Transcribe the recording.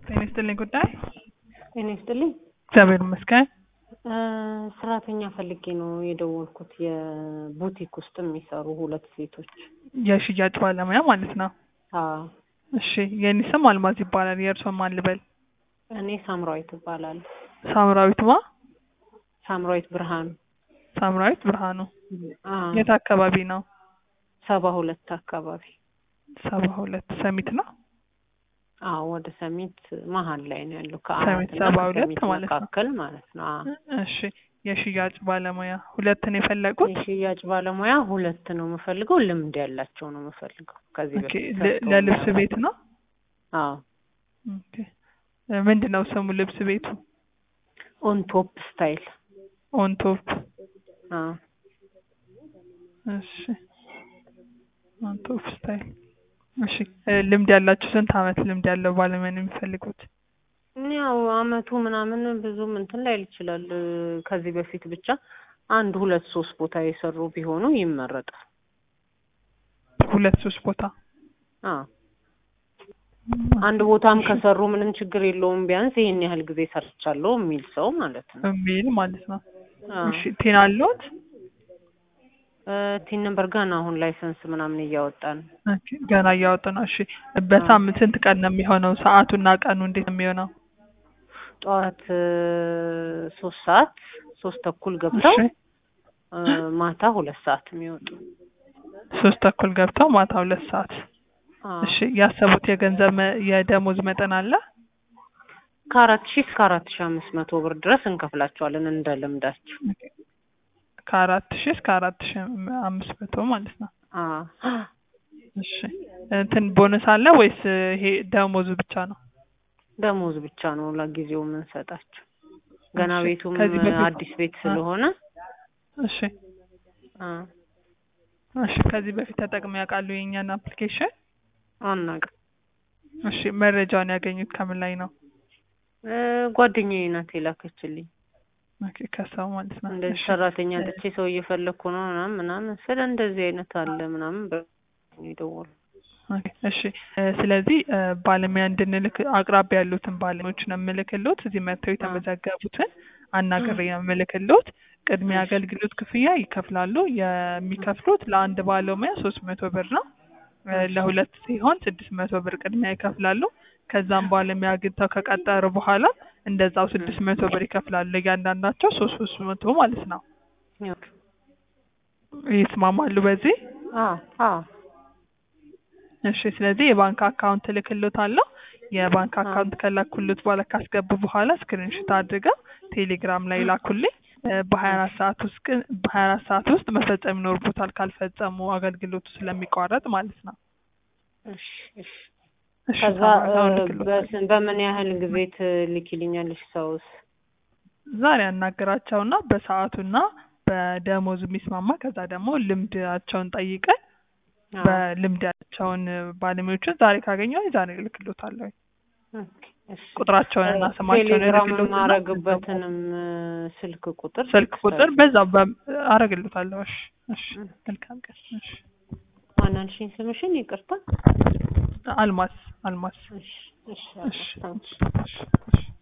ጤና ይስጥልኝ ጉዳይ ጤና ይስጥልኝ። እግዚአብሔር ይመስገን። እ ሰራተኛ ፈልጌ ነው የደወልኩት። የቡቲክ ውስጥ የሚሰሩ ሁለት ሴቶች። የሽያጭ ባለሙያ ማለት ነው። አዎ እሺ የኔ ስም አልማዝ ይባላል። የእርስዎን ማን ልበል? እኔ ሳምራዊት እባላለሁ። ሳምራዊት ማ? ሳምራዊት ብርሃኑ። ሳምራዊት ብርሃኑ። አዎ የት አካባቢ ነው? ሰባ ሁለት አካባቢ። ሰባ ሁለት ሰሚት ነው። አዎ ወደ ሰሚት መሀል ላይ ነው ያለው። ሰሚት ከአያትና ሰባ ሁለት ከሰሚት ማለት ነው። መካከል ማለት ነው። አዎ እሺ የሽያጭ ባለሙያ ሁለት ነው የፈለጉት? የሽያጭ ባለሙያ ሁለት ነው የምፈልገው። ልምድ ያላቸው ነው የምፈልገው። ከዚህ ኦኬ በፊት ለ- ሰርተው ለልብስ የሚያውቁ። ቤት ነው? አዎ ኦኬ እ ምንድን ነው ስሙ ልብስ ቤቱ? ኦን ቶፕ ስታይል። ኦን ቶፕ አዎ እሺ ኦን ቶፕ ስታይል እሺ እ ልምድ ያላችሁ ስንት አመት ልምድ ያለው ባለሙያ ነው የሚፈልጉት? ያው አመቱ ምናምን ብዙም እንትን ላይል ይችላል። ከዚህ በፊት ብቻ አንድ ሁለት ሶስት ቦታ የሰሩ ቢሆኑ ይመረጣል። ሁለት ሶስት ቦታ አዎ አንድ ቦታም ከሰሩ ምንም ችግር የለውም። ቢያንስ ይሄን ያህል ጊዜ ሰርቻለሁ የሚል ሰው ማለት ነው። የሚል ማለት ነው። አዎ እሺ ቴና አለዎት? እ ቲን ነምበር ገና አሁን ላይሰንስ ምናምን እያወጣን ኦኬ ገና እያወጡ ነው። እሺ በሳምንት ስንት ቀን ነው የሚሆነው? ሰዓቱና ቀኑ እንዴት ነው የሚሆነው? ጠዋት እ ሶስት ሰዓት ሶስት ተኩል ገብተው እሺ እ ማታ ሁለት ሰዓት የሚወጡ ሶስት ተኩል ገብተው ማታ ሁለት ሰዓት። አዎ እሺ ያሰቡት የገንዘብ መ- የደሞዝ መጠን አለ? ከአራት ሺህ እስከ አራት ሺህ አምስት መቶ ብር ድረስ እንከፍላቸዋለን እንደ ልምዳቸው። ከአራት ሺህ እስከ አራት ሺህ አምስት መቶ ማለት ነው። አዎ እሺ እንትን ቦነስ አለ ወይስ ይሄ ደሞዙ ብቻ ነው? ደሞዝ ብቻ ነው ለጊዜው የምንሰጣቸው። ገና እሺ፣ ቤቱም ከዚህ በፊት- አዲስ ቤት ስለሆነ እሺ አ እሺ ከዚህ በፊት ተጠቅመው ያውቃሉ የእኛን አፕሊኬሽን? አናውቅም። እሺ መረጃውን ያገኙት ከምን ላይ ነው? እ ጓደኛዬ ናት የላከችልኝ። ኦኬ ከሰው ማለት ነው። እንደዚህ እሺ ሰራተኛ ጥቼ ሰው እየፈለግኩ ነው ምናምን ምናምን ስለ እንደዚህ አይነት አለ ምናምን በ የደወሉ ኦኬ እሺ እ ስለዚህ እ ባለሙያ እንድንልክ አቅራቢያ ያሉትን ባለሙያዎች ነው የምልክልዎት። እዚህ መጥተው የተመዘገቡትን አናግሬ ነው የምልክልዎት። ቅድሚያ አገልግሎት ክፍያ ይከፍላሉ። የሚከፍሉት ለአንድ ባለሙያ ሶስት መቶ ብር ነው። እ ለሁለት ሲሆን ስድስት መቶ ብር ቅድሚያ ይከፍላሉ። ከዛም ባለሙያ አግኝተው ከቀጠሩ በኋላ እንደዛው ስድስት መቶ ብር ይከፍላሉ። እያንዳንዳቸው ሶስት ሶስት መቶ ማለት ነው። ይስማማሉ በዚህ? አዎ አዎ እሺ ስለዚህ የባንክ አካውንት እልክልዎታለሁ። የባንክ አካውንት ከላኩልዎት በኋላ ካስገቡ በኋላ ስክሪንሾት አድርገው ቴሌግራም ላይ ላኩልኝ። እ በሀያ አራት ሰዓት ውስጥ ግን በሀያ አራት ሰዓት ውስጥ መፈጸም ይኖርቦታል ካልፈጸሙ አገልግሎቱ ስለሚቋረጥ ማለት ነው። እሺ እሺ እሺ ከዛ ሳምንት አሁን እ እልክልዎታለሁ። በስ- በምን ያህል ጊዜ ትልኪልኛለሽ? ሰውስ ዛሬ አናግራቸውና በሰዓቱና በደሞዝ የሚስማማ ከዛ ደግሞ ልምዳቸውን ጠይቀን አዎ በልምድ ያላቸውን ባለሙያዎችን ዛሬ ካገኘሁ ዛሬ እልክልዎታለሁ። ኦኬ እሺ ቁጥራቸውን እና ስማቸውን ቴሌግራም እልክልዎትና የማረግበትንም እ ስልክ ቁጥር ስልክ ቁጥር በዛው በ- አረግልዎታለሁ። እሺ እሺ መልካም ቀን። እሺ ማን አልሽኝ ስምሽን? ይቅርታ። አልማዝ አልማዝ እሺ እሺ እሺ ታንክስ እሺ እሺ